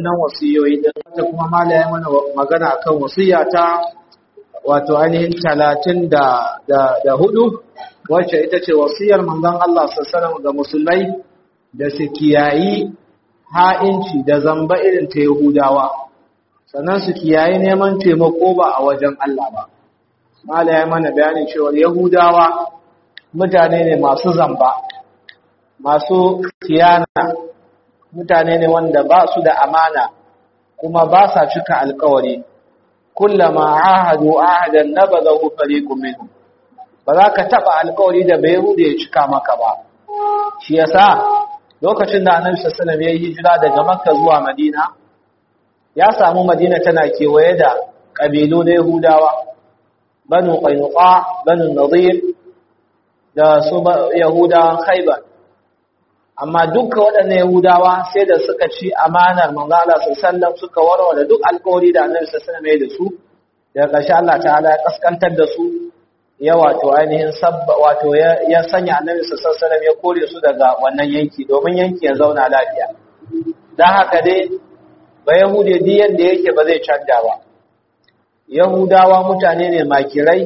wannan wasiyoyi din ta kuma malaya mana magana akan wasiya ta wato ainihin talatin da da hudu wacce ita ce wasiyar manzon Allah sallallahu ga musulmai da su kiyayi ha'inci da zamba irin ta Yahudawa sannan su kiyayi neman taimako ba a wajen Allah ba malaya mana bayanin cewa Yahudawa mutane ne masu zamba masu kiyana mutane ne wanda ba su da amana kuma ba sa cika alkawari kullama ahadu ahadan nabadahu fariqun minhum ba za ka taba alkawari da bai hude ya cika maka ba shi yasa lokacin da annabi sallallahu alaihi wasallam ya yi hijira daga makka zuwa madina ya samu madina tana kewaye da kabilu na yahudawa banu qainuqa banu nadir da su yahudawan khaybar amma duka waɗannan Yahudawa sai da suka ci amanar manzo Allah sallallahu suka warware duk alƙawari da Annabi sallallahu alaihi da su daga ƙarshe Allah ta'ala ya kaskantar da su ya wato ainihin sabba wato ya sanya Annabi sallallahu alaihi ya kore su daga wannan yanki domin yanki ya zauna lafiya dan haka dai ba Yahude duk yanda yake ba zai canja ba Yahudawa mutane ne makirai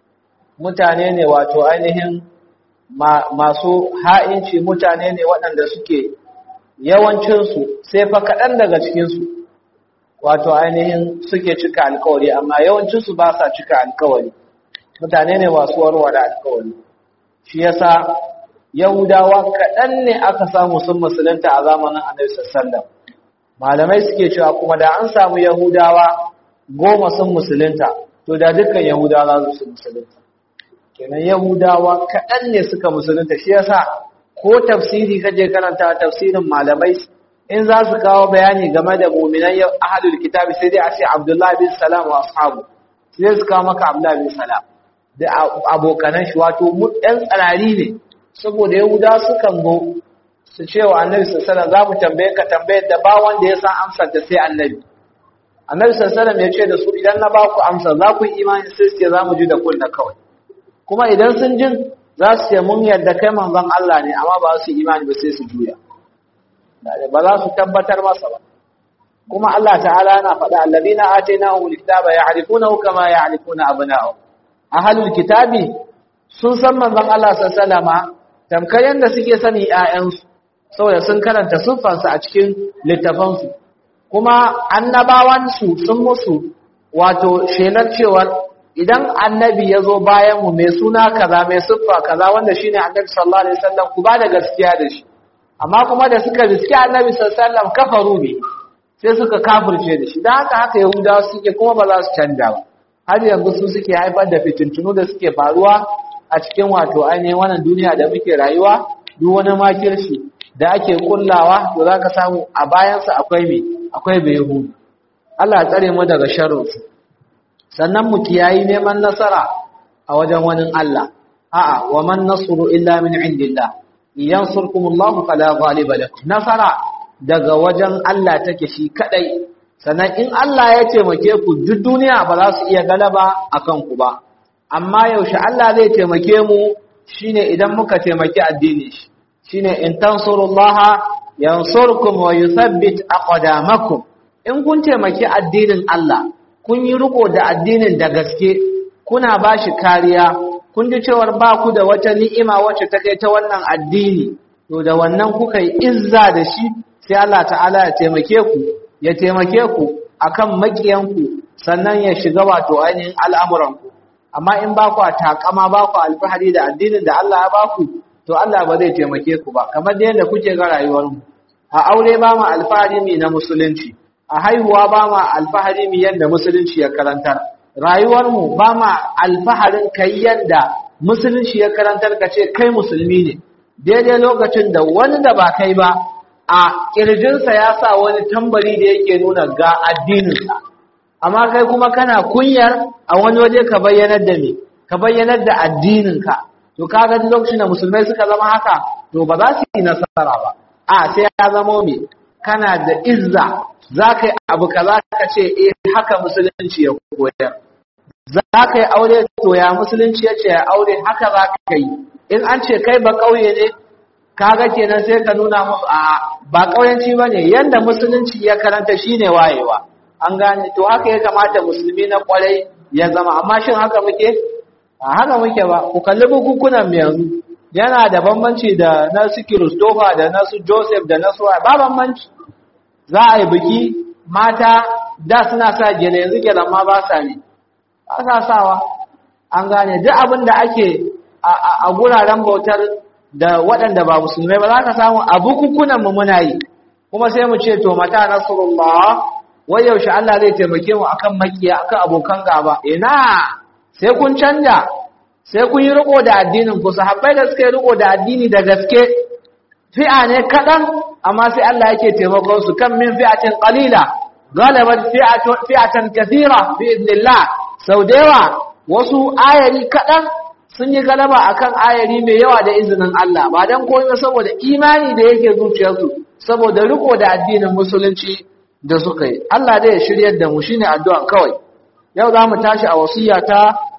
mutane ne wato ainihin masu ha'inci mutane ne waɗanda suke yawancinsu sai fa kaɗan daga cikinsu wato ainihin suke cika alkawari amma yawancinsu ba sa cika alkawari mutane ne masu warware alkawari shi yasa yahudawa kaɗan ne aka samu sun musulunta a zamanin annabi sallallahu malamai suke cewa kuma da an samu yahudawa goma sun musulunta to da dukkan yahudawa za su musulunta kenan yahudawa kaɗan ne suka musulunta shi yasa ko tafsiri kaje karanta tafsirin malamai in za su kawo bayani game da muminan ahlul kitabi sai dai a ce abdullahi bin salam wa ashabu sai su kawo maka abdullahi bin salam da abokanan shi wato ɗan tsarari ne saboda yahudawa sukan zo su ce wa annabi sallallahu za mu tambaye ka tambayar da ba wanda ya san amsar da sai annabi annabi sallallahu ya ce da su idan na ba ku amsa za ku yi imani sai su ce za mu ji da kunna kawai kuma idan sun jin za su ce mun yarda kai manzon Allah ne amma ba su imani ba sai su juya ba za su tabbatar masa ba kuma Allah ta'ala yana faɗa alladina atainahum alkitaba ya'rifunahu kama ya'rifuna abna'ahum ahlul kitabi sun san manzon Allah sallallahu alaihi tamkar yanda suke sani ƴaƴansu saboda sun karanta sunfansa a cikin littafansu kuma annabawansu sun musu wato shelar cewar idan annabi ya zo bayanmu mai suna kaza mai siffa kaza wanda shine annabi sallallahu alaihi wasallam ku ba da gaskiya da shi amma kuma da suka riski annabi sallallahu alaihi wasallam kafaru ne sai suka kafirce da shi dan haka haka yahudawa suke kuma ba za su canja ba har yanzu su suke haifar da fitintunu da suke faruwa a cikin wato ainihin wannan duniya da muke rayuwa duk wani makirci da ake kullawa to zaka samu a bayansa akwai me akwai bai yahudu Allah ya tsare mu daga sharrinsu sannan mu kiyayi neman nasara a wajen wani Allah a'a wa man nasru illa min indillah yansurkumullahu fala ghaliba lakum nasara daga wajen Allah take shi kadai sannan in Allah ya taimake ku duk duniya ba za su iya galaba akan ku ba amma yaushe Allah zai taimake mu shine idan muka taimaki addini shi shine in tansurullaha yansurkum wa yuthabbit aqdamakum in kun taimaki addinin Allah kun yi riko da addinin da gaske kuna ba shi kariya kun ji cewar ba ku da wata ni'ima wacce ta kai ta wannan addini to da wannan kuka yi izza da shi sai Allah ta'ala ya taimake ku ya taimake ku akan makiyanku sannan ya shiga wato ainihin al'amuranku amma in ba ku a takama ba ku alfahari da addinin da Allah ya ba ku to Allah ba zai taimake ku ba kamar da yadda kuke ga rayuwarmu a aure ba mu alfahari mai na musulunci a haihuwa ba ma alfahari mu yadda musulunci ya karantar rayuwarmu ba ma alfaharin kai yadda musulunci ya karantar ka ce kai musulmi ne daidai lokacin da wani da ba kai ba a ƙirjinsa ya sa wani tambari da yake nuna ga addininsa amma kai kuma kana kunyar a wani waje ka bayyanar da me ka bayyanar da addininka to kaga lokacin da musulmai suka zama haka to ba za su yi nasara ba a sai ya zama me kana da izza za ka yi abu ka za ka ce eh haka musulunci ya koyar za ka yi aure to ya musulunci ya ce ya aure haka za ka yi in an ce kai ba ƙauye ne kaga kenan sai ka nuna musu a ba kauyanci bane yanda musulunci ya karanta shine wayewa an gane to haka ya kamata musulmi na kwarai ya zama amma shin haka muke a haka muke ba ku kalli bukukunan mu yanzu yana da bambanci da na su Christopher da na su Joseph da na su ba bambanci za a yi biki mata da suna sa gele yanzu gelan ma ba sa ne ba sa sawa an gane duk abin da ake a guraren bautar da waɗanda ba musulmai ba za ka samu a bukukunan mu muna yi kuma sai mu ce to mata nasrullah wai yaushe Allah zai taimake mu akan makiya akan abokan gaba ina sai kun canja sai kun yi riko da addinin ku sahabbai da suka yi riko da addini da gaske fi'a ne kaɗan amma sai Allah yake taimakon su kan min fi'atin qalila galabat fi'atan kathira bi idnillah sau da yawa wasu ayari kaɗan sun yi galaba akan ayari mai yawa da izinin Allah ba dan komai saboda imani da yake zuciyarsu saboda riko da addinin musulunci da suka yi Allah dai ya shiryar da mu shine addu'a kawai yau za mu tashi a wasiya ta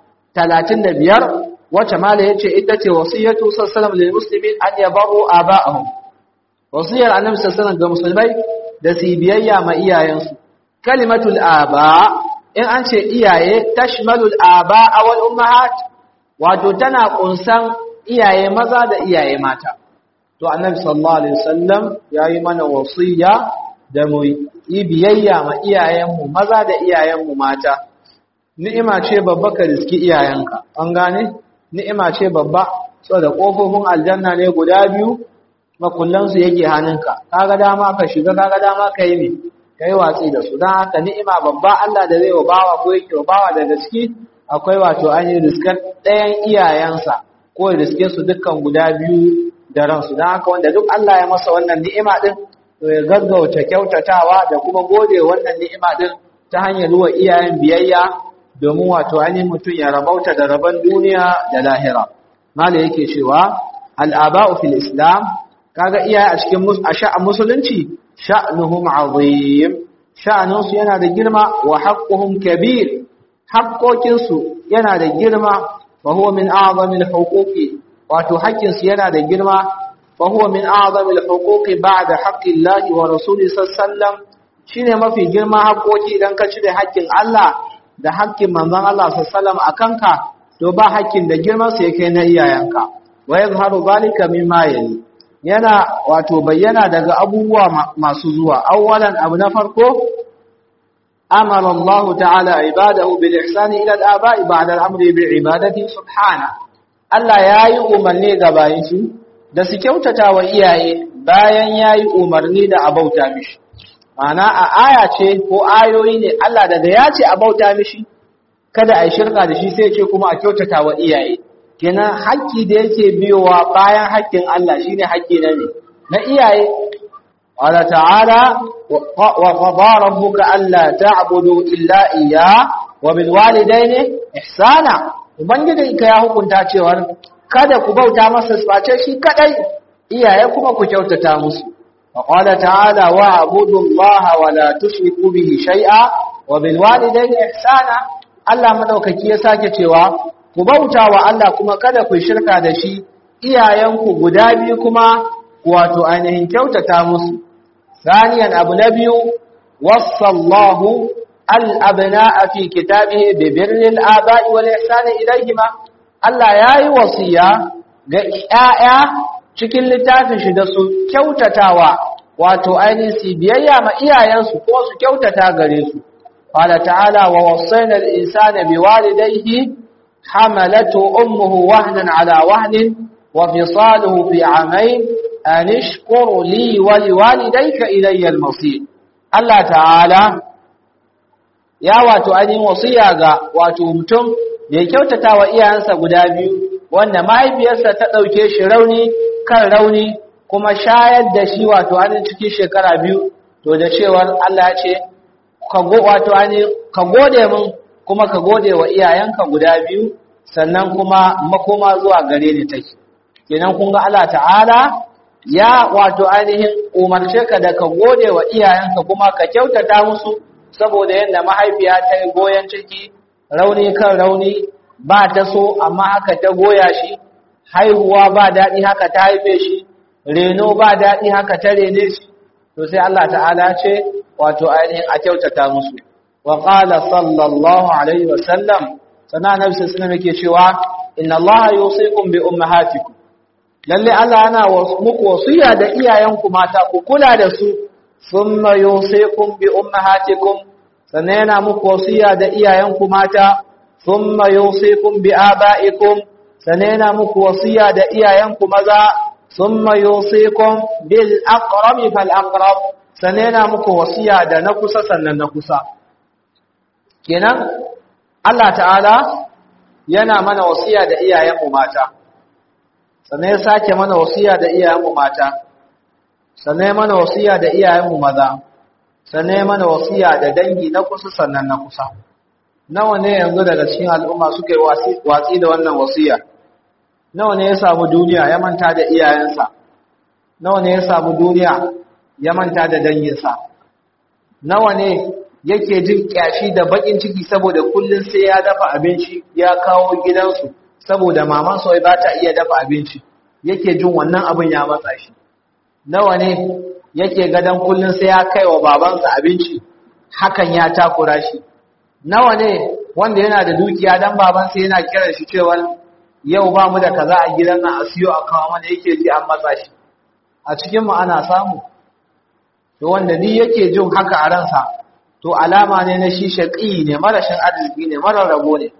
35 wacce mala yace ita ce wasiyatu sallallahu lil muslimin an yabaru aba'ahum wasiyar annabi sallallahu ga musulmai da su biyayya ma iyayensu kalimatul aba in an ce iyaye tashmalul aba wal ummahat wato tana kunsan iyaye maza da iyaye mata to annabi sallallahu alaihi wasallam yayi mana wasiya da mu yi biyayya ma iyayenmu maza da iyayenmu mata ni'ima ce babba ka riski iyayenka an gane ni'ima ce babba saboda kofofin aljanna ne guda biyu makullan su yake hannunka kaga dama ka shiga kaga dama ka yi me kai watsi da su dan haka ni'ima babba Allah da zai wa bawa ko yake wa bawa da gaske akwai wato an yi riskar ɗayan iyayensa ko riske su dukkan guda biyu da ransu dan haka wanda duk Allah ya masa wannan ni'ima din to ya gaggauta kyautatawa da kuma gode wannan ni'ima din ta hanyar ruwa iyayen biyayya domin wato ainihin mutum ya rabauta da rabon duniya da lahira mala yake cewa al'aba'u fil islam kaga iyaye a cikin a musulunci sha'nuhum azim sha'nunsu yana da girma wa haqquhum kabir haqqokinsu yana da girma fa huwa min a'zamil huquqi wato haƙƙinsu yana da girma fa huwa min a'zamil huquqi ba'da haqqillahi wa rasulihi sallallahu alaihi wasallam shine mafi girma haƙƙoki idan ka cire haƙƙin Allah da haƙƙin manzon Allah sallallahu a kanka to ba haƙƙin da girman sa yake na iyayenka wa yazharu zalika mimma yali yana wato bayyana daga abubuwa masu zuwa awwalan abu na farko amara Allah ta'ala ibadahu bil ihsani ila al-aba'i ba'da al-amri bi ibadati subhana Allah yayi umarni ga bayin shi da su kyautata wa iyaye bayan yayi umarni da abauta mishi Mana a aya ce ko ayoyi ne Allah daga ya ce a bauta mishi kada a yi shirka da shi sai ce kuma a kyautata wa iyaye kenan haƙƙi da yake biyowa bayan haƙƙin Allah shine haƙƙi na ne na iyaye Allah ta'ala wa qada rabbuka alla ta'budu illa iyya wa bil walidayni ihsana ubangijinka ya hukunta cewa kada ku bauta masa face shi kadai iyaye kuma ku kyautata musu وقال تعالى واعبدوا الله ولا تشركوا به شيئا وبالوالدين احسانا Allah madaukaki ya sake cewa ku bauta wa Allah kuma kada ku shirka da shi iyayenku guda biyu kuma wato ainihin kyautata musu saniyan abu na biyu wassallahu al-abna'a fi kitabihi bi birril aba'i wal ihsani ilayhima Allah yayi wasiya ga 'ya'ya cikin littafin shi da su kyautatawa wato ainihin su biyayya ma iyayensu ko su kyautata gare su qala ta'ala wa wasaina al-insana biwalidayhi hamalatu ummuhu wahnan ala wahnin wa fisaluhu fi amayn an ishkur li wa liwalidayka ilayya al-masir Allah ta'ala ya wato ainihin wasiya ga wato mutum da ya kyautata wa iyayensa guda biyu wanda mahaifiyarsa ta ɗauke shi rauni kan rauni kuma shayar da shi wato ainihin cikin shekara biyu to da cewar Allah ce ka wato ainihin ka gode min kuma ka gode wa iyayenka guda biyu sannan kuma makoma zuwa gare ni take kenan kun ga Allah ta'ala ya wato ainihin umarce ka da ka gode wa iyayenka kuma ka kyautata musu saboda yadda mahaifiya ta yi goyon ciki rauni kan rauni ba ta so amma haka ta goya shi haihuwa ba daɗi haka ta haife shi reno ba daɗi haka ta rene shi to sai Allah ta'ala ce wato ainihin a kyautata musu wa qala sallallahu alaihi wa sallam sana nabi sallallahu alaihi yake cewa inna allaha yusikum bi ummahatikum lalle Allah yana muku wasiya da iyayenku mata ku kula da su thumma yusikum bi ummahatikum sannan yana muku wasiya da iyayenku mata thumma yusikum bi abaikum sannan yana muku wasiya da iyayenku maza thumma yusikum bil aqrab fal aqrab sannan yana muku wasiya da na kusa sannan na kusa kenan Allah ta'ala yana mana wasiya da iyayenmu mata sannan ya sake mana wasiya da iyayenmu mata sannan ya mana wasiya da iyayenmu maza sannan ya mana wasiya da dangi na kusa sannan na kusa nawa ne yanzu daga cikin al'umma suka yi watsi da wannan wasiya nawa ne ya samu duniya ya manta da iyayensa nawa ne ya samu duniya ya manta da danginsa nawa ne yake jin kyashi da bakin ciki saboda kullun sai ya dafa abinci ya kawo gidansu saboda maman sai ba ta iya dafa abinci yake jin wannan abin ya matsa shi nawa ne yake gadan kullun sai ya kai wa babansa abinci hakan ya takura shi nawa ne wanda yana da dukiya dan babansa yana kiran shi cewa yau ba mu da kaza a gidan nan a siyo a kawo mana yake ji an matsa shi a cikin mu ana samu to wanda ni yake jin haka a ransa to alama ne na shi shaƙi ne marashin arziki ne marar rabo ne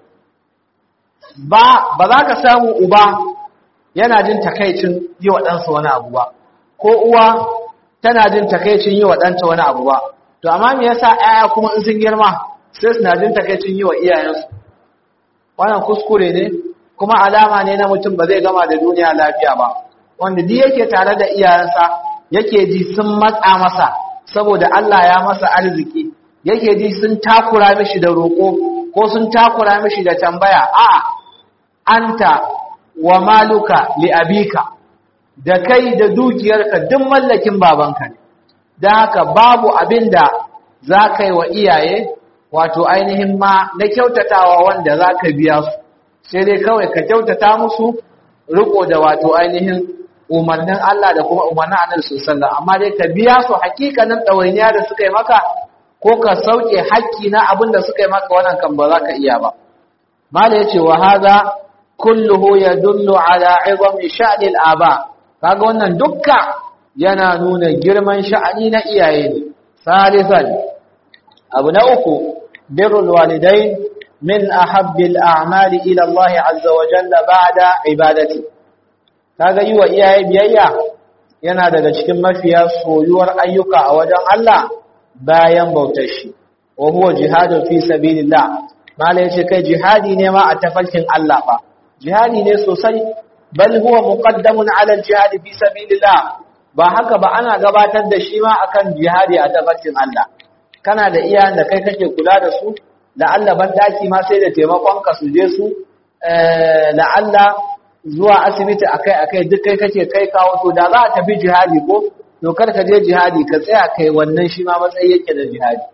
ba ba za ka samu uba yana jin takaicin yi wa ɗansa wani abu ba ko uwa tana jin takaicin yi wa ɗanta wani abu ba to amma me yasa ƴaƴa kuma in sun girma sai suna jin takaicin yi wa iyayensu wannan kuskure ne kuma alama ne na mutum ba zai gama da duniya lafiya ba wanda duk yake tare da iyayensa yake ji sun matsa masa saboda Allah ya masa arziki yake ji sun takura mishi da roƙo ko sun takura mishi da tambaya a anta wa maluka li abika da kai da dukiyarka duk mallakin babanka ne don haka babu abin da za ka yi wa iyaye wato ainihin ma na kyautatawa wanda za ka biya su sai dai kawai ka kyautata musu riko da wato ainihin umarnin Allah da kuma umarnin Annabi sallallahu amma dai ka biya su hakikanin ɗawainiya da suka yi maka ko ka sauke hakki na abin da suka yi maka wannan kan ba za ka iya ba mala yace wa hadha kulluhu yadullu ala izami sha'ni al-aba kaga wannan dukka yana nuna girman sha'ani na iyaye ne salisan abu na uku birrul walidain min ahabbil a'mali ila Allah azza wa jalla ba'da ibadati kaga yi wa iyaye biyayya yana daga cikin mafiya soyuwar ayyuka a wajen Allah bayan bautar shi wa huwa jihadun fi sabilillah mala yace kai jihadi ne ma a tafarkin Allah fa jihadi ne sosai bal huwa muqaddamun ala jihad fi sabilillah ba haka ba ana gabatar da shi ma akan jihadi a tafarkin Allah kana da iyayen da kai kake kula da su da Allah ban daki ma sai da taimakon ka su je su la Allah zuwa asibiti akai akai duk kai kake kai kawo to da za a tafi jihadi ko to kar ka je jihadi ka tsaya kai wannan shi ma matsayi yake da jihadi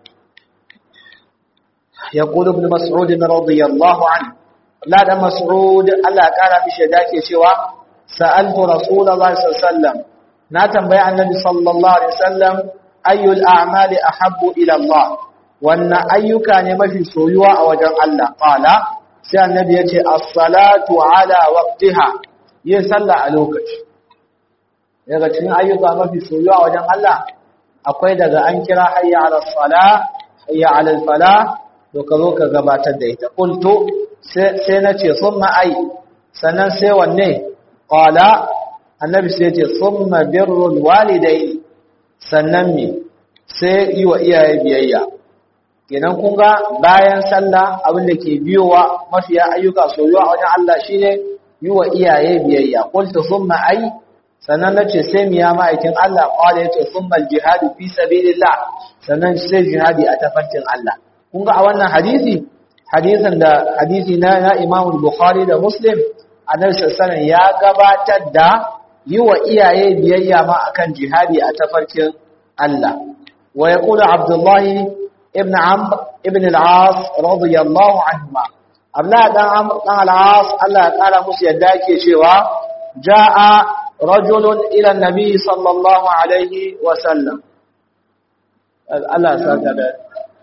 يقول ابن مسعود رضي الله عنه لا ده مسعود الله قال mishi dake cewa sa'altu rasulullahi sallallahu alaihi wasallam na tambaya annabi sallallahu alaihi wasallam ayyul a'mali ahabbu ila Allah wannan ayyuka ne mafi soyuwa a wajen Allah qala sai annabi yace as-salatu ala waqtiha yin sallah a lokaci daga cikin ayyuka mafi soyuwa a wajen Allah akwai daga an kira hayya ala salah hayya ala falah to ka zo ka gabatar da ita qultu sai nace summa ai sannan sai wanne qala annabi sai yace summa birrul walidai sannan me sai yi wa iyaye biyayya kenan kun ga bayan sallah abin da ke biyowa mafiya ayyuka soyuwa wajen Allah shine yi wa iyaye biyayya qultu summa ai sannan nace sai miya ma'aikin Allah qala yace summa al-jihadu fi sabilillah sannan sai jihadi a tafarkin Allah kun ga a wannan hadisi hadisin da hadisi na na Imam Bukhari da Muslim Annabi sallallahu ya gabatar da yi wa iyaye biyayya ma akan jihadi a tafarkin Allah wa yaqulu Abdullah ibn Amr ibn al-As radiyallahu anhuma Abdullah dan Amr dan al-As Allah ya kara musu yadda yake cewa jaa rajulun ila nabi sallallahu alaihi wa sallam Allah saka da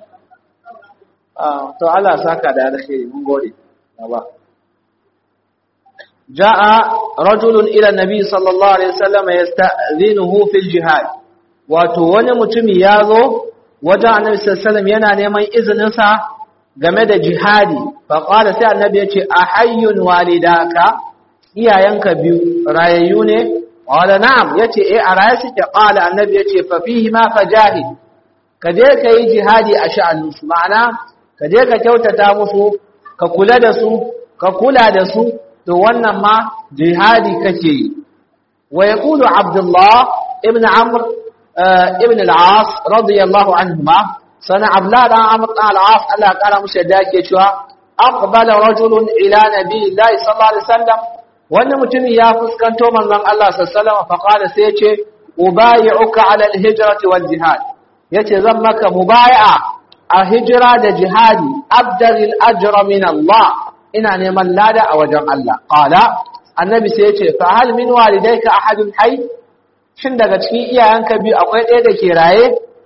to Allah saka da alkhairi mun gode baba jaa rajulun ila nabi sallallahu alaihi wasallam yasta'dhinuhu fil jihad wato wani mutumi yazo wajen annabi sallallahu alaihi wasallam yana neman izinin sa game da jihadi fa qala sai annabi yace ahayyun walidaka iyayenka biyu rayayyu ne qala na'am yace eh a raye suke qala annabi yace fa fihi ma fajahid ka je ka yi jihadi a sha'aninsu ma'ana ka je ka kyautata musu ka kula da su ka kula da su to wannan ma jihadi kake yi wa yaqulu abdullah ibn amr ibn al-as radiyallahu anhuma sana abdullah dan amr dan al-as Allah ya kara musu yadda yake cewa aqbala rajulun ila nabiyillahi sallallahu alaihi wasallam wani mutumin ya fuskanto manzon Allah sallallahu alaihi wasallam fa qala sai ya ce ubayi'uka ala al-hijrati wal jihad yace zan maka mubaya'a a hijira da jihadi abdaril ajra min Allah ina neman lada a wajen Allah qala annabi sai yace fa hal min walidayka ahadun hayy shin daga cikin iyayenka biyu akwai ɗaya da ke raye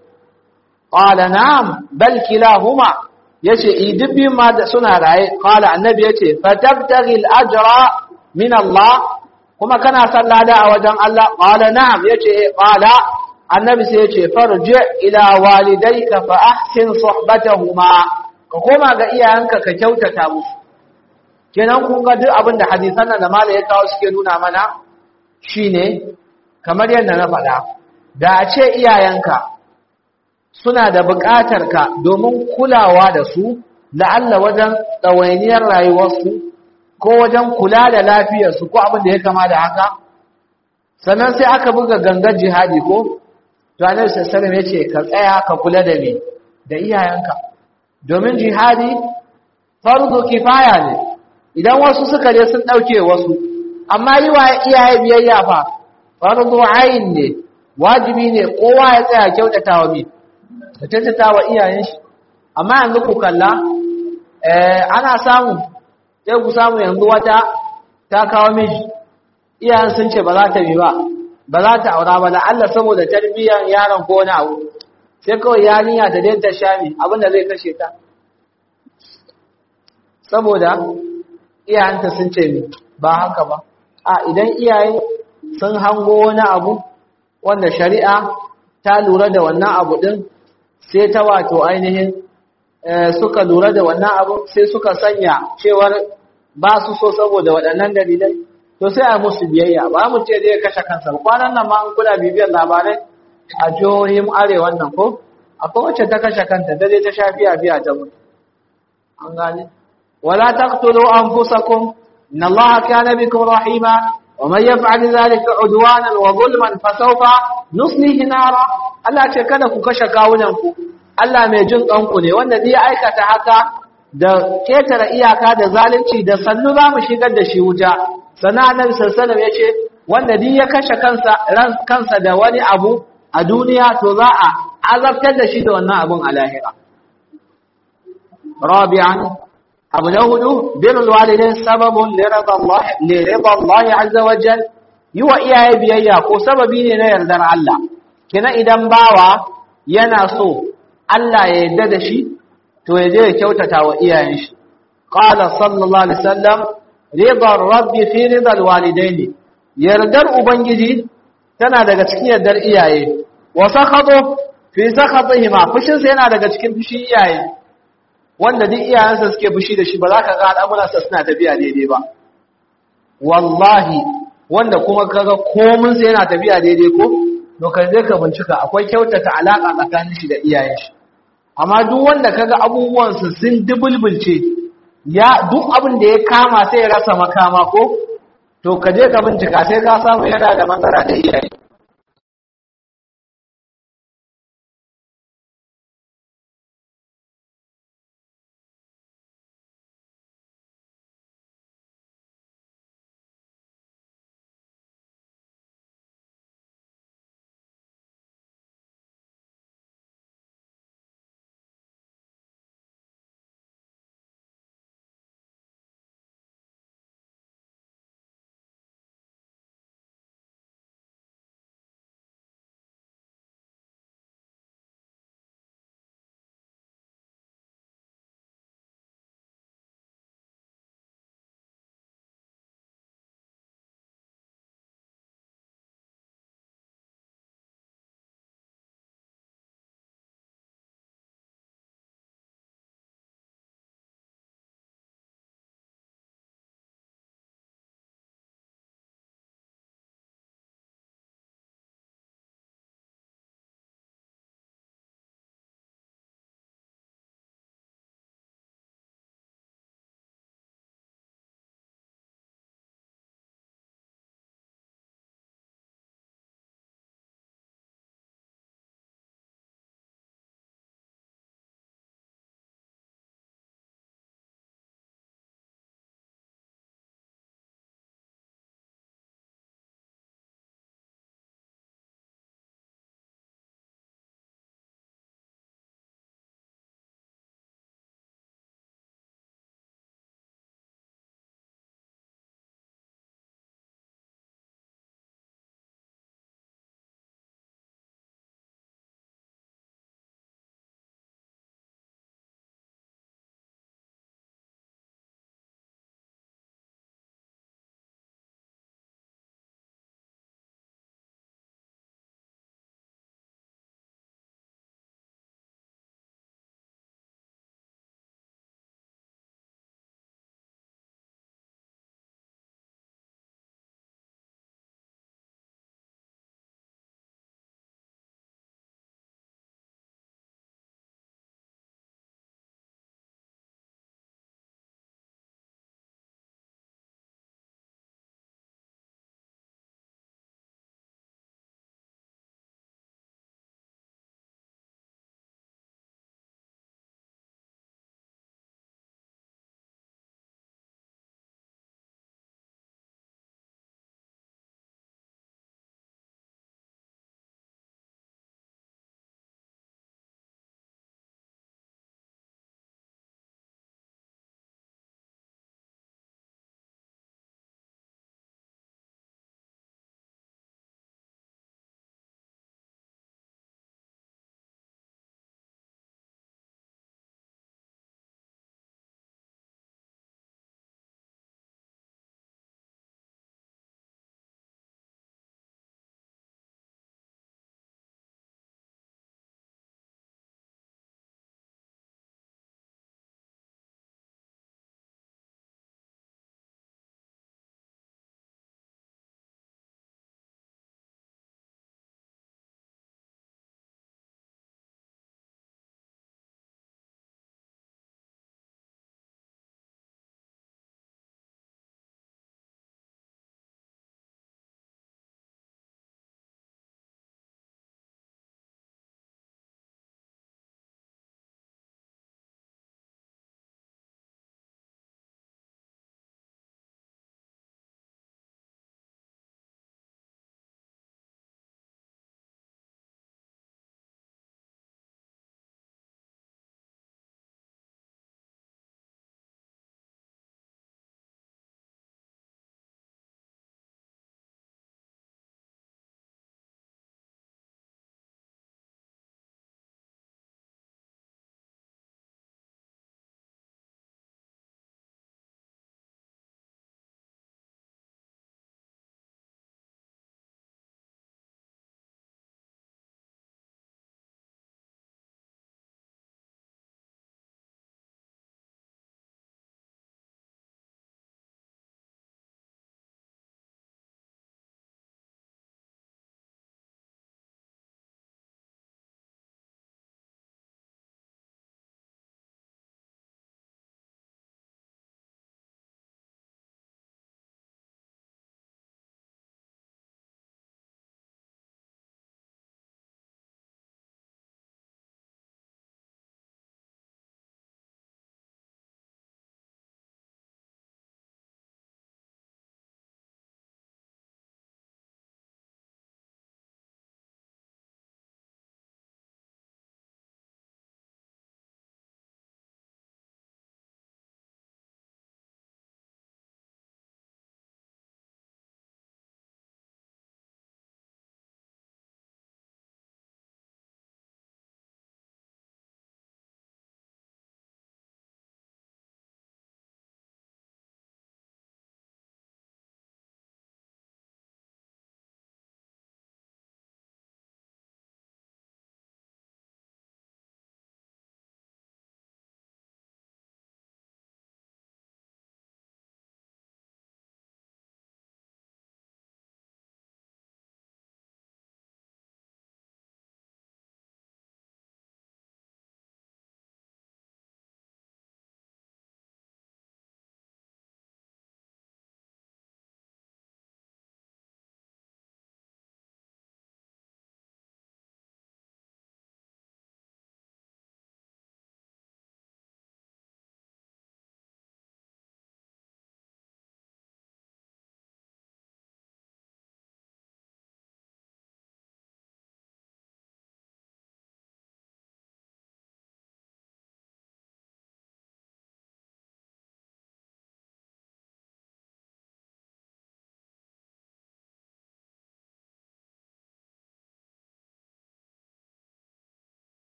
qala na'am bal kilahuma yace idibbi ma da suna raye qala annabi yace fa tabtaghil ajra min Allah kuma kana son lada a wajen Allah qala na'am yace qala annabi sai ya ce farji ila walidayka fa ahsin suhbatahuma ka koma ga iyayenka ka kyautata musu kenan kun ga duk abin da hadisan nan da mala ya kawo suke nuna mana shine kamar yadda na faɗa da a ce iyayenka suna da buƙatar ka domin kulawa da su la'alla wajen ɗawainiyar rayuwarsu ko wajen kula da lafiyarsu ko abin da ya kama da haka sannan sai aka buga gangar jihadi ko Ranar sassanin ya ce, Ka tsaya ka kula da me, da iyayenka, domin jihadi farko kifaya ne, idan wasu suka je sun ɗauke wasu, amma yi wa iyaye biyayya fa, farko ayin ne, wajibi ne kowa ya tsaya kyautata wa mi, da kyautata wa iyayen shi. Amma yanzu ku kalla, ana samu, sai ku samu yanzu wata ta kawo miji, iyayen sun ce ba za ta bi ba, ba za ta aura ba da Allah saboda tarbiyyar yaron ko wani abu sai kawai yarinya ta dai ta shami abinda zai kashe ta saboda iyayenta sun ce mi ba haka ba a idan iyaye sun hango wani abu wanda shari'a ta lura da wannan abu din sai ta wato ainihin suka lura da wannan abu sai suka sanya cewar ba su so saboda waɗannan dalilai to sai a musu biyayya ba mu ce zai kashe kansa kwanan nan ma an kula bibiyar labarai a jihohin arewa nan ko akwai wacce ta kashe kanta da dai ta sha biya biya ta mutu an gane wala taqtulu anfusakum inna allaha kana bikum rahima wa man yaf'al dhalika udwanan wa zulman fasawfa nuslihi nara Allah ce kada ku kashe kawunan ku Allah mai jin kanku ne wanda zai aikata haka da ketare iyaka da zalunci da sannu za mu shigar da shi wuta sana annabi sallallahu ya ce wanda duk ya kashe kansa ran kansa da wani abu a duniya to za a azabtar da shi da wannan abun a lahira rabi'an abu na hudu birrul walidain sababun li rida Allah li rida Allah azza wa jal yi wa iyaye biyayya ko sababi ne na yardar Allah kina idan bawa yana so Allah ya yarda da shi to ya je ya kyautata wa iyayen shi qala sallallahu alaihi wasallam ridar rabbi fi ridal walidaini yardar ubangiji tana daga cikin yardar iyaye wa sakhatu fi sakhatihima fushin sa yana daga cikin fushin iyaye wanda duk iyayensa suke fushi da shi ba za ka ga al'amuran sa suna tafiya daidai ba wallahi wanda kuma kaga komun sa yana tafiya daidai ko to kai zai ka bincika akwai kyautata alaka tsakanin shi da iyayen shi amma duk wanda kaga abubuwan su sun dubulbulce ya duk abin da ya kama sai ya rasa makama ko to ka je ka bincika sai ka samu yana da matsala da iyaye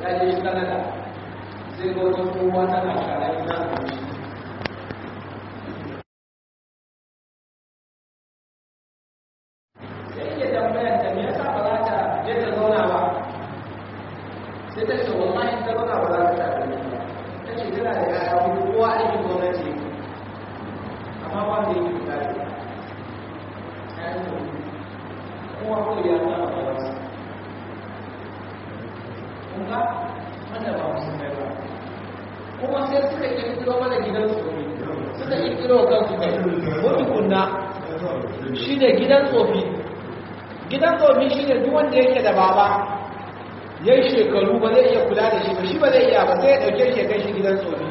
ya je shi kanada sai ga wata kowa tana shara ina abinci sai yake tambayar ta me yasa ba za ta je ta zauna ba sai ta ce wallahi ta zauna ba za ta ta abinci ba ta ce tana da yaya hudu kowa aikin gwamnati amma ba da yake kula da kowa ko ya tsara ba wasu kun ga wanda ba musulmai ba kuma sai suka kirkiro mana gidan tsofi suka kirkiro kansu kai wani kunna shi ne gidan tsofi gidan tsofi shi ne duk wanda yake da baba ya yi shekaru ba zai iya kula da shi ba shi ba zai iya ba sai ya ɗauke shi kai shi gidan tsofi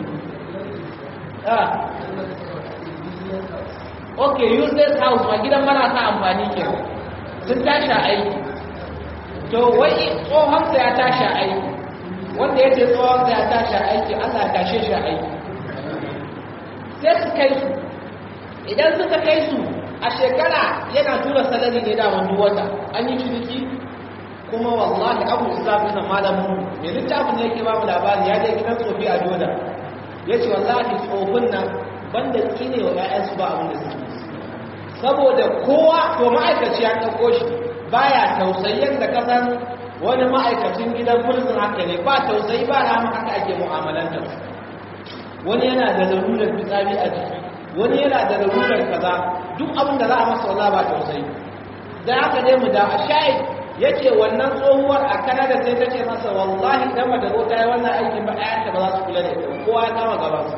ok useless house ma gidan marasa amfani ke sun tashi aiki to wai tsohonsa ya tashi aiki wanda ya ce tsohonsa ya tashi aiki allah tashe shi aiki sai su kai su idan suka kai su a shekara yana tura salari ne da wani wata an yi ciniki kuma wallahi abu islam na malamin mai littafin ne yake ba mu labari ya je gidan tsofi a joda ya ce wallahi tsofin nan banda tsine wa 'ya'yansu ba abin da suke saboda kowa to ma'aikaci ya ɗauko shi baya tausayin da kasan wani ma'aikacin gidan prison haka ne ba tausayi ba rama haka ake mu'amalantar wani yana da larurar fitsari a jiki wani yana da larurar kaza duk abin da za a masa wala ba tausayi da haka ne mu da a sha'id ya ce wannan tsohuwar a kanada sai ta ce masa wallahi dan ba da zo ta yi wannan aikin ba ɗayanta ba za su kula da ita kowa ya kama gabansa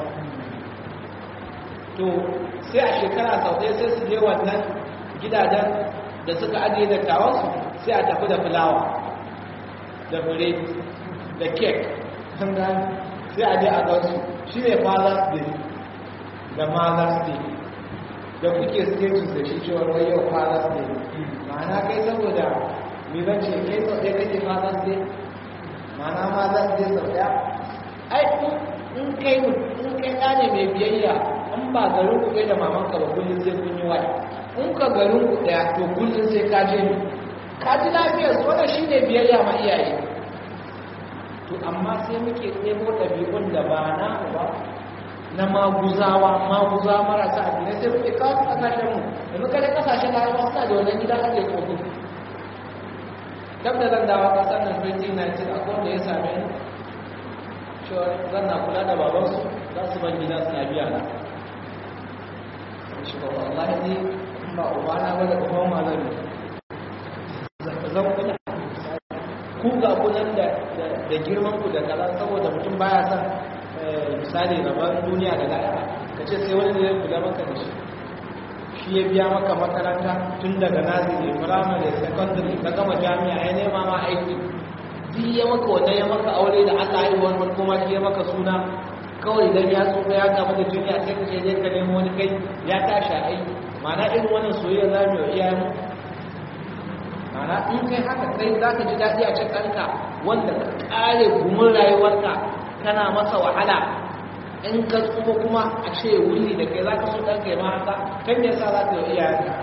to sai a shekara sau ɗaya sai su je wannan gidajen da suka ajiye da tawansu sai a tafi da fulawa da fure da kek sai a je a gansu shi ne father's day da mother's day da kuke status da shi cewar wai yau father's day ma'ana kai saboda mai zance kai sau ɗaya kake father's day ma'ana mother's day sau ɗaya ai in kai in kai ɗane mai biyayya in ba garin ku da mamanka ba kullum sai kun yi waya in ka garin ku ɗaya to kullum sai ka je ni ka ji lafiyar su wannan shine biyayya ma iyaye to amma sai muke ɗebo ɗabi'un da ba na ba na maguzawa maguza marasa addinai sai muke kawo su ƙasashen mu da muka da ƙasashen larabawa suna da wannan gida ake kogo dab da zan dawo ƙasar nan 2019 akwai wanda ya same ni cewa zan na kula da babansu za su ban gida suna biya na shi ba wallahi ne ba ubana ba da kuma malami zan kula ku ga kunan da da girman ku da kaza saboda mutum baya son misali rabon duniya da lahira ka ce sai wani zai kula maka da shi shi ya biya maka makaranta tun daga naziri firamare secondary ka gama jami'a ya nema ma aiki duk ya maka wannan ya maka aure da Allah ya yi wani kuma shi ya maka suna kawai idan ya tsufa ya gama da duniya sai ka je ka nemo wani kai ya tashi aiki ma'ana irin wannan soyayya za mu yi iyayen mana in kai haka kai za ka ji daɗi a cikin ɗanka wanda ka ƙare gumin rayuwarka kana masa wahala in ka tsufa kuma a ce wuli da kai za ka so ɗanka ya ma haka kan me yasa za ka yi iyayenka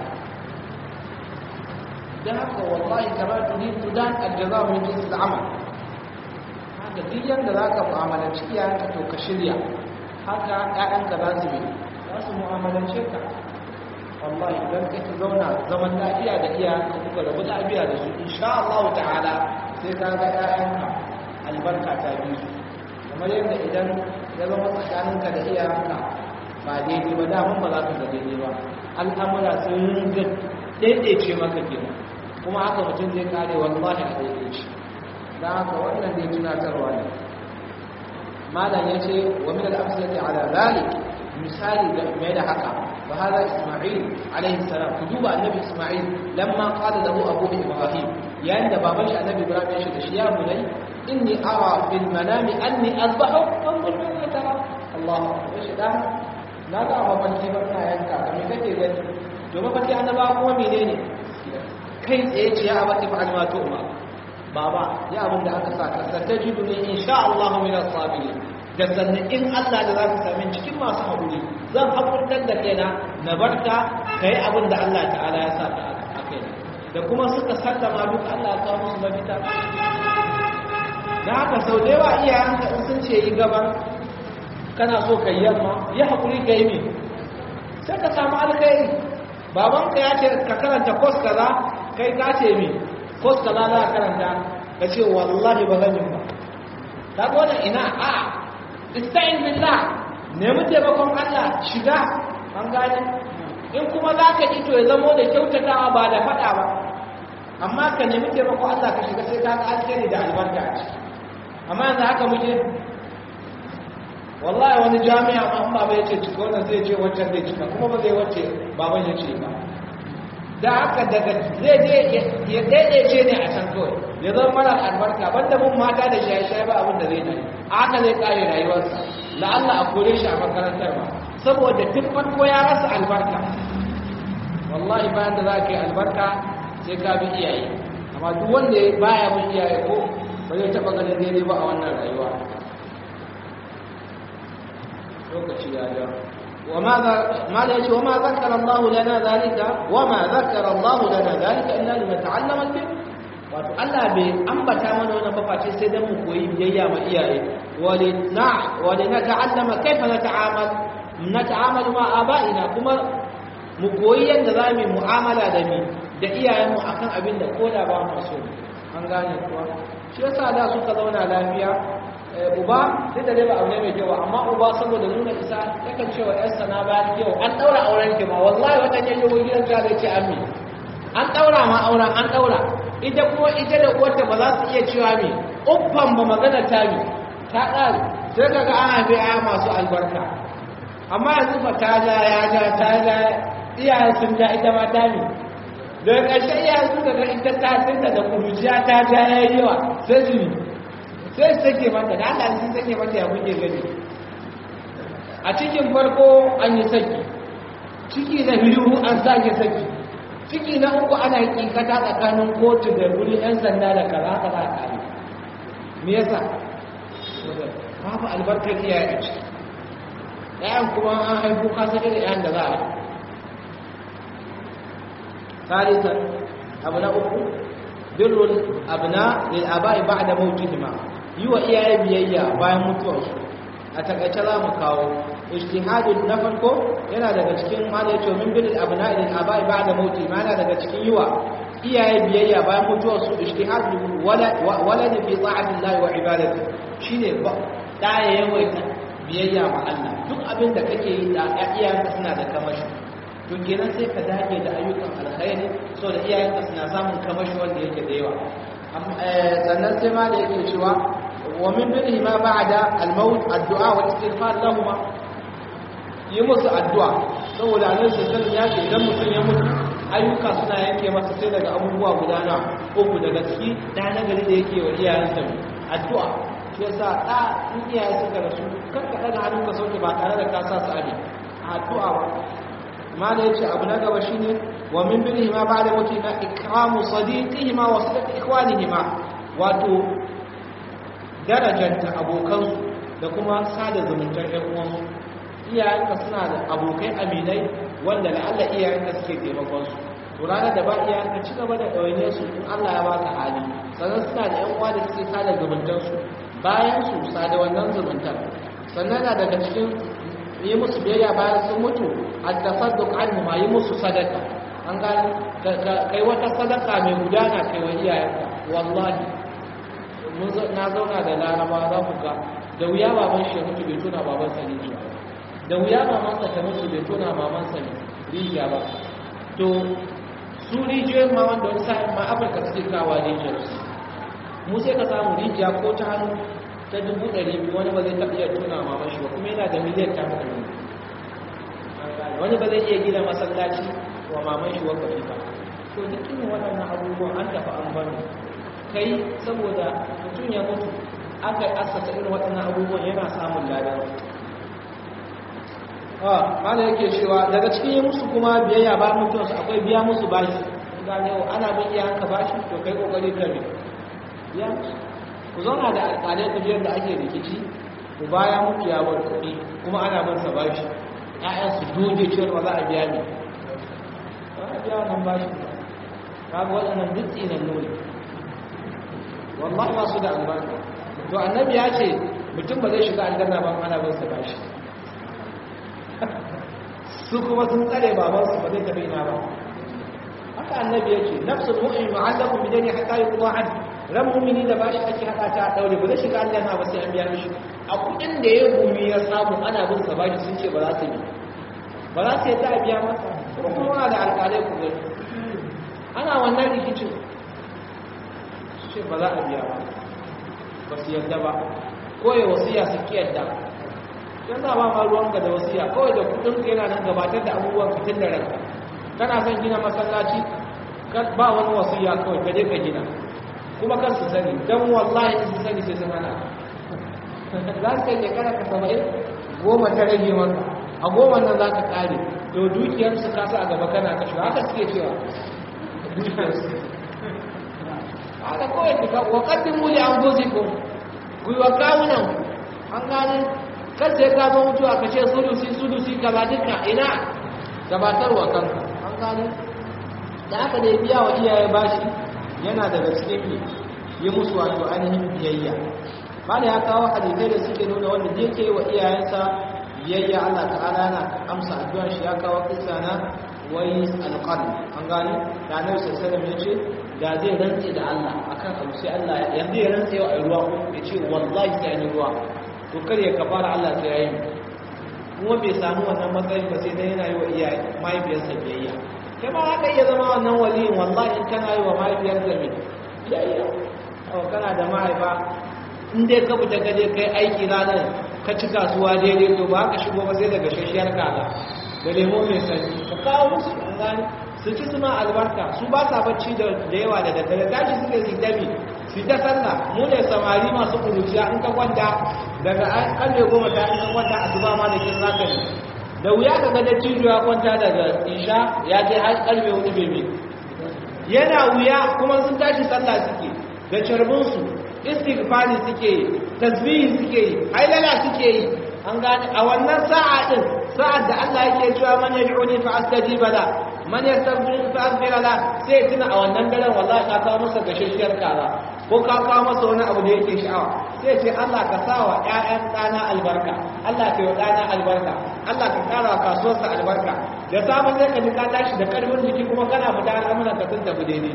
don haka wallahi kamar tuni tudan aljaza min jinsi al'amal haka duk yanda za ka mu'amalanci iyayenka to ka shirya haka ƴaƴanka za su bi za su mu'amalance ka wallahi idan kake zauna zaman lafiya da iyayenka kuka rabu lafiya da su insha Allah ta'ala sai ka ga ƴaƴanka albarka ta bi su kamar yadda idan ya zama tsakaninka da iyayenka ba daidai ba daman ba za ka ga daidai ba al'amura sun ringa daidaice maka kenan kuma haka mutum zai kare wallahi a daidaice don haka wannan dai tunatarwa ne malam ya ce wa min al-amsalati ala zalik misali da mai da haka wa hada isma'il alaihi salam ku duba annabi isma'il lamma qala lahu abu ibrahim yayin da baban shi annabi ibrahim ya ce da shi ya bunai inni ara fil manami anni azbahu fanzur ma tara Allah ya shi da na ga mafarki ba ina yanka kamar kake gani to mafarki annaba kuma menene kai tsaye ce ya abati fa alma to ma baba ya abin da aka saka satajidu ne insha Allah min as-sabirin da sannan in Allah da za ka same cikin masu haƙuri zan haƙurtar da kaina na barka kai abin da Allah ta'ala ya sa ka a kaina da kuma suka sallama duk Allah ya kawo musu mafita da haka sau da yawa iyayenka in sun ce yi gaba kana so ka yi yamma yi haƙuri ka yi mai sai ka samu alkhairi babanka ya ce ka karanta kos kaza kai ka ce mai kos kaza za ka karanta ka ce wallahi ba zan yi ba ta gona ina a ista'in billah nemi taimakon Allah shiga an gane in kuma za ka ito ya zamo da kyautatawa ba da faɗa ba amma ka nemi taimakon Allah ka shiga sai ka ga alkhairi da albarka a ciki amma yanzu haka muke wallahi wani jami'a ma ba bai ce cika wannan zai ce wancan zai cika kuma ba zai wace baban ya ce ba da haka daga zai je ya daidaice ne a can kawai ya zama mara albarka banda mun mata da shaye-shaye ba abin da zai dare a haka zai kare rayuwarsa la'alla a kore shi a makarantar ba saboda tun farko ya rasa albarka wallahi bayan da za ka yi albarka sai ka bi iyaye amma duk wanda baya bin iyaye ko ba zai taɓa ganin daidai ba a wannan rayuwa lokaci ya ja ما ليش وما ذكر الله لنا ذلك وما ذكر الله لنا ذلك إلا لنتعلم البر wato Allah bai ambata mana wannan ba face sai dan mu koyi biyayya ma iyaye wali na wali na ta'allama kaifa nata'amal nata'amal ma aba'ina kuma mu koyi yanda zamu mu'amala da mi da iyayenmu akan abin da koda ba mu so an gane kuwa shi yasa da suka zauna lafiya uba duk da dai ba abu ne mai kyau amma uba saboda nuna isa yakan ce wa yarsa na bayan kyau an daura auren ki ma wallahi wata ne yau gidan ta zai ce ammi an daura ma auren an daura ita kuma ita da uwarta ba za su iya cewa me uffan ba magana ta mi ta ƙare sai ka ga an haife aya masu albarka amma yanzu fa ta ja ya ja ta ja iyayen sun ja ita ma ta mi daga ƙarshe iyayen suka ga ita ta tinta da kuruciya ta ja ya yi yawa sai su sai su take mata da Allah sun take mata ya kuke gani a cikin farko an yi saki ciki na biyu an sake saki ciki na uku ana kinkata tsakanin kotu da wuri yan sanda da kaza kaza a kare me yasa babu albarkar iyaye a ciki ɗayan kuma an haifu kasa da ɗayan da za a yi ثالثا أبناء بر الأبناء للآباء بعد موتهما يوى إياه بيئة باي متوش أتكأت لا مكاو اجتهاد نفركو yana daga cikin ma da yace min bil abna'i lil aba'i ba'da mauti ma yana daga cikin yiwa iyaye biyayya bayan mutuwar su ijtihad walad walad fi ta'ati Allah wa ibadati shine ba da ya yawaita biyayya ma Allah duk abin da kake yi da iyayenka suna da kamashi to kenan sai ka dage da ayyukan alkhairi so da iyayenka suna samun kamashi wanda yake da yawa sannan sai ma da yake cewa wa min bihi ma ba'da al-maut addu'a wa istighfar lahum yi musu addu'a saboda annabi sallallahu ya ce idan mutum ya mutu ayyuka suna yanke masa sai daga abubuwa guda na uku daga ciki da na gari da yake wa iyayensa addu'a shi yasa da in iyaye suka rasu kar ka daga hannun ka sauke ba tare da ka sa su abi addu'a ba ma da yace abu na gaba shine wa min bihi ma ba'da mutu na ikramu sadiqihima wa sadaqi ikhwanihima wato darajanta abokansu da kuma sada zumuntar ƴan uwansu iyayenka suna da abokai aminai wanda la'alla iyayenka suke taimakon su to ranar da ba iyayenka ci gaba da ɗawaine su in Allah ya baka hali sannan suna da ƴan uwa da suke sada zumuntar su bayan su sada wannan zumuntar sannan na daga cikin yi musu biyayya bayan sun mutu at-tasadduq anhum yi musu sadaka an gani kai wata sadaka mai gudana kai wa iyayenka wallahi na zauna da laraba za ku ga da wuya baban shi mutu bai tuna baban sa ne da wuya mamansa ta mutu bai tona mamansa ne rijiya ba to su rijiyoyin ma wanda wani sa'in ma afirka suke kawa rijiyar su mu sai ka samu rijiya ko ta hannu ta dubu ɗari biyu wani ba zai taɓa iya tona maman shi ba kuma yana da miliyan ta ɗari wani ba zai iya gina masallaci wa maman shi wakafi ba to duk irin waɗannan abubuwan an tafi an bani kai saboda mutum ya mutu aka asasa irin waɗannan abubuwan yana samun ladan mana yake cewa daga cikin yi musu kuma biyayya ba mutuwarsu akwai biya musu bashi gane ana bin iya hanka bashi to kai kokari ka ne biya musu ku zauna da alƙalai ku biyar da ake rikici ku baya mutu ya bar kuɗi kuma ana bin sa bashi ƴaƴan su doge cewa ba za a biya ne ba a biya wannan bashi ba kaga waɗannan duk tsinan nuni wallahi ba su da albarka to annabi ya ce mutum ba zai shiga aljanna ba ana bin sa bashi su kuma sun tsare babansu ba zai tafi ina ba haka annabi yake nafsul mu'min mu'allaqu bi dani hatta yuqda an ran mu'mini da bashi ake hada ta daure ba zai shiga aljanna ba sai an biya mishi a kudin da ya gumi ya samu ana bin sa bashi sun ce ba za su yi ba za su yi ta biya masa kuma kuma da alƙalai ku gani ana wannan rikicin ce ba za a biya ba ba su yadda ba ko ya wasiya su ki yadda yan za ba ma ruwanka da wasiya kawai da kudin ka yana nan gabatar da abubuwan fitin da ranka kana son gina masallaci ba wani wasiya kawai ka je ka gina kuma kan su sani don wallahi su sani sai sun hana za su kai kana ka saba'in goma ta rage maka a goma nan za ka kare to dukiyar su kasa a gaba kana kashe haka suke cewa dukiyar su haka kawai ka wa kaddin muli an gozi ko gwiwa kawunan an gane kan sai ka zo mutuwa ka ce sudusi sudusi gaba duka ina gabatarwa kanka an gane da aka da biya wa iyaye bashi yana daga cikin ne yi musu wato ainihin biyayya bada ya kawo hadisai da suke nuna wanda da yake wa iyayensa biyayya Allah ta'ala na amsa addu'ar shi ya kawo kissa na wai alqan an gane da Annabi sallallahu alaihi ya ce da zai rantse da Allah akan abu sai Allah yanzu ya rantse wa ruwa ya ce wallahi sai ni ruwa to kar ya kafara Allah sai yayi kuma bai samu wannan matsayin ba sai dai yana yi wa iyaye mahaifiyarsa biyayya kai ma haka iya zama wannan waliyin wallahi in kana yi wa mahaifiyarsa mai biyayya awa kana da mahaifa in dai ka fita ka je kai aiki ranar ka ci kasuwa daidai to ba ka shigo ba sai daga shashiyar kaza da lemo mai sanyi ka kawo musu an gani su ci suna albarka su ba sa bacci da yawa da daddare tashi suke su dami su ta sallah mu ne samari masu kuruciya in ka kwanta daga karfe goma ta in ka kwanta a zuba ma da kin zaka ne da wuya ka ga dattijo ya kwanta daga isha ya je har karfe hudu bebe yana wuya kuma sun tashi sallah suke da carbinsu istighfari suke yi tasbihi suke yi hailala suke yi an gane a wannan sa'a din sa'ad da Allah yake cewa man yad'uni fa astajiba la man yastaghfiruni fa aghfir la sai tuna a wannan daren wallahi ka kawo masa gashashiyar kaza ko ka kawo masa wani abu da yake sha'awa sai ce Allah ka sa wa ƴaƴan ɗana albarka Allah ka yi ɗana albarka Allah ka ƙara wa kasuwarsa albarka da samun sai ka ji ka tashi da ƙarfin jiki kuma kana fita al'amuran ka sun tafi daidai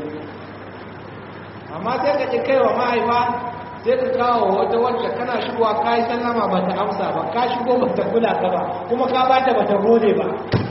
amma sai ka ji kai wa mahaifa sai ka kawo wata wacce kana shigowa ka yi sallama ba ta amsa ba ka shigo ba ta kula ka ba kuma ka ba ta ba ta gode ba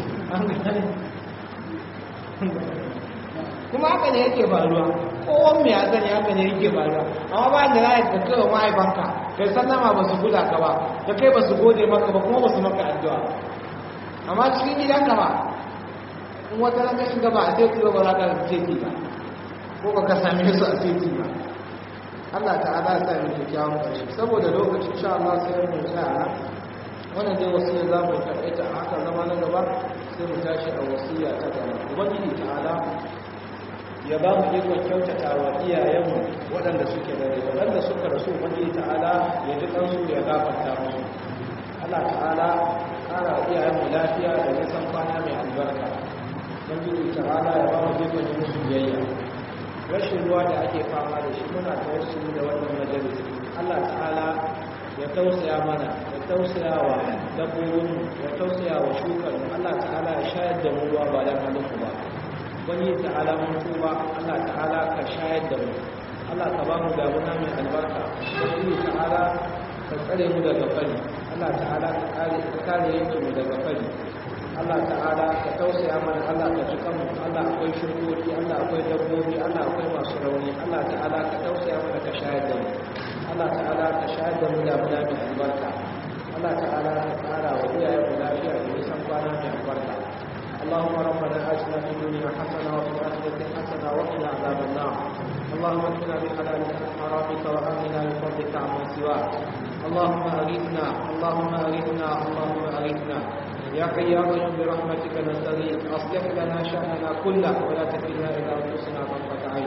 kuma haka ne yake faruwa kowan mai hasani haka ne yake faruwa amma ba da rayar ka kai wa mahaifanka kai sallama ba su kula ka ba da kai ba su gode maka ba kuma ba su maka addu'a amma cikin gidanka ba in wata ranka shiga ba a sai ba za ka ce ba ko ba ka same su a titi ba Allah ta'ala ya sami kyakkyawan ƙarshe saboda lokacin sha Allah sai mu tsaya wannan dai wasiya za mu taƙaita a haka zama na gaba sai mu tashi a wasiya ta gaba ubangiji ta'ala ya ba mu ikon kyautata wa iyayenmu waɗanda suke da rai waɗanda suka rasu ubangiji ta'ala ya ji ɗansu ya gafarta musu Allah ta'ala ƙara wa iyayenmu lafiya da nisan kwana mai albarka ubangiji ta'ala ya ba mu ikon yi musu biyayya rashin ruwa da ake fama da shi muna tawassuli da wannan majalis Allah ta'ala ya tausaya mana ya tausaya wa dabbobin ya tausaya wa shukar Allah ta'ala ya shayar da mu ruwa ba dan halin ba wani ta'ala mun tuba Allah ta'ala ka shayar da mu Allah ka ba mu damuna mai albarka wani ta'ala ka tsare mu daga fari Allah ta'ala ka kare ka kare yankin mu daga fari Allah ta'ala ka tausaya mana Allah ka ji kanmu Allah akwai shirkoki Allah akwai dabbobi Allah akwai masu rauni Allah ta'ala ka tausaya mana ka shayar da mu Allah ta'ala ka shayar da mu da mu da albarka Allah ta'ala ka kara wa iyayen mu lafiya da nisan kwana mai albarka اللهم ربنا آتنا في الدنيا حسنة وفي الآخرة حسنة وقنا عذاب النار اللهم اكفنا بحلالك عن حرامك وآمنا بفضلك عمن سواك اللهم أغثنا اللهم أغثنا اللهم أغثنا يا حي يا قيوم برحمتك نستغيث اصلح لنا شاننا كله ولا تكلنا الى انفسنا طرفه عين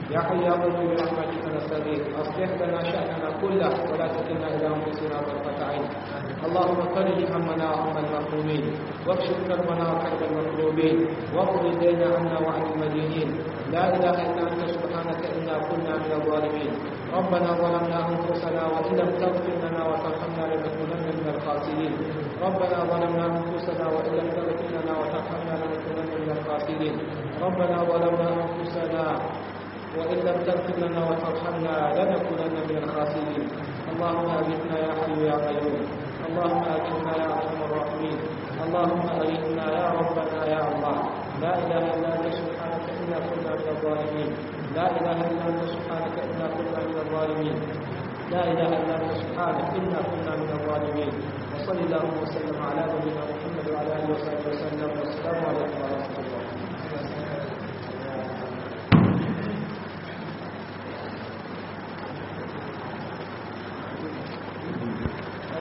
يا حي يا قيوم برحمتك نستغيث اصلح لنا شاننا كله ولا تكلنا الى انفسنا طرفه عين اللهم فرج همنا وهم المهمومين واكشف كربنا وكرب المكروبين واقض الدين عنا وعن المدينين لا اله الا انت سبحانك انا كنا من الظالمين ربنا ظلمنا انفسنا وان لم تغفر لنا وترحمنا لنكونن من الخاسرين ربنا ظلمنا انفسنا وان لم تغفر لنا وترحمنا لنكونن من الخاسرين ربنا ظلمنا انفسنا وإن لم تغفر لنا وترحمنا لنكونن من الخاسرين اللهم أغثنا يا حي يا قيوم اللهم أغثنا يا أرحم الراحمين اللهم أغثنا يا ربنا يا الله لا إله إلا أنت سبحانك إنا كنا من الظالمين لا إله إلا أنت سبحانك إنا كنا من الظالمين لا إله إلا أنت سبحانك إنا كنا من الظالمين وصلى اللهم وسلم على نبينا محمد وعلى آله وصحبه وسلم